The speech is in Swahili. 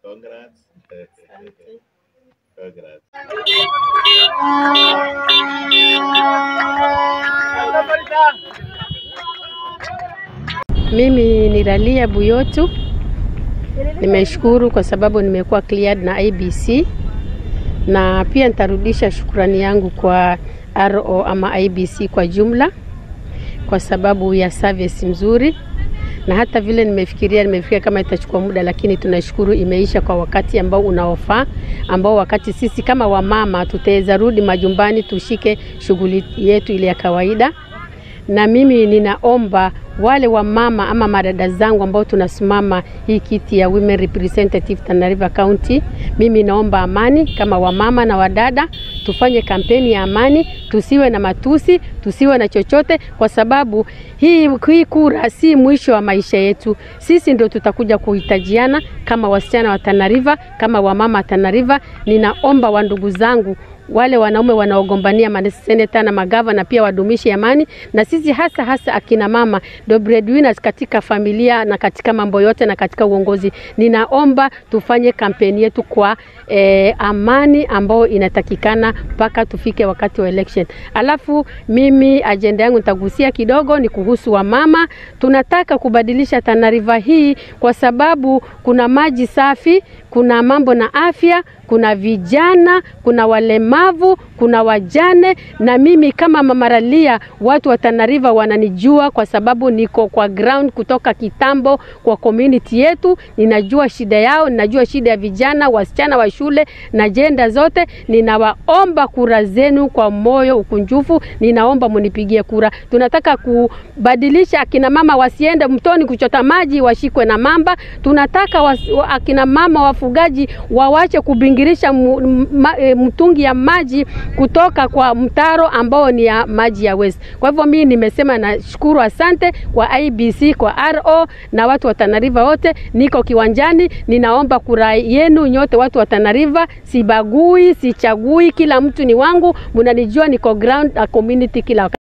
Congrats. Congrats. Mimi ni Ralia Buyotu. Nimeshukuru kwa sababu nimekuwa cleared na IBC na pia nitarudisha shukrani yangu kwa RO ama IBC kwa jumla kwa sababu ya service mzuri, na hata vile nimefikiria nimefikiria kama itachukua muda, lakini tunashukuru imeisha kwa wakati ambao unaofaa, ambao wakati sisi kama wamama tutaweza rudi majumbani tushike shughuli yetu ile ya kawaida na mimi ninaomba wale wa mama ama madada zangu ambao tunasimama hii kiti ya women representative Tana River County, mimi naomba amani kama wamama na wadada, tufanye kampeni ya amani, tusiwe na matusi, tusiwe na chochote, kwa sababu hii, hii kura si mwisho wa maisha yetu. Sisi ndio tutakuja kuhitajiana kama wasichana wa Tana River, kama wamama wa Tana River. Ninaomba wa ndugu zangu wale wanaume wanaogombania maseneta na magavana pia wadumishe amani, na sisi hasa hasa akina mama ndio breadwinners katika familia na katika mambo yote na katika uongozi. Ninaomba tufanye kampeni yetu kwa eh, amani ambayo inatakikana mpaka tufike wakati wa election. Alafu mimi ajenda yangu nitagusia kidogo ni kuhusu wamama. Tunataka kubadilisha Tana River hii kwa sababu kuna maji safi, kuna mambo na afya, kuna vijana, kuna walemavu, kuna wajane, na mimi kama Mama Ralia, watu wa Tana River wananijua kwa sababu niko kwa ground kutoka kitambo kwa community yetu. Ninajua shida yao, ninajua shida ya vijana, wasichana wa shule na jenda zote. Ninawaomba kura zenu kwa moyo ukunjufu, ninaomba munipigie kura. Tunataka kubadilisha akina mama wasiende mtoni kuchota maji, washikwe na mamba. Tunataka was, akina mama wafugaji wawache kubingirisha mtungi ya maji kutoka kwa mtaro ambao ni ya maji ya West. Kwa hivyo mimi nimesema nashukuru, asante kwa IBC, kwa RO na watu wa Tana River wote. Niko kiwanjani, ninaomba kura yenu nyote, watu wa Tana River. Sibagui, sichagui, kila mtu ni wangu, mnanijua, niko ground na community kila wakati.